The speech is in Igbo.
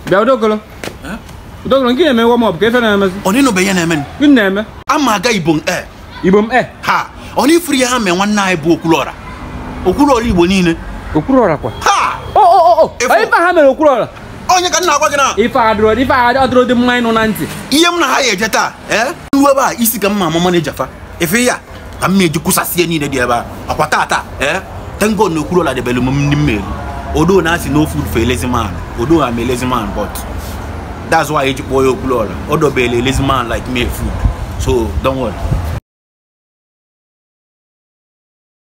bịa odogolo odogolo nke na-eme wọm ọp ka efe na-emezi Oni no be ya na-eme. gịnị na-eme Ama aga Igbo e. igbo m e Ha, oni free ha me nwanne anyị bụ Okwuluọra. Okwuluọra Igbo niile. okwuru ọra kwa Ha! o o o Efu. ife ha mere okwuru ọra Onye ka m na-agwa gị na ife adịrọ ife adịrọ dị mma ịnụ na ntị ihe m na ha ya eje taa ee nru ebe a isi ka mma amama na ejafa efe ya ka m na-eji kwụsasị ihe niile dị ebe a akwa tata ee tengo na Okwuluọra debere m ndị mmeri odo na asị no food for a lazy man odo am a lazy man but that's why eji kpọọ ya Okwuluọra o dobere a lazy man like me food so don't worry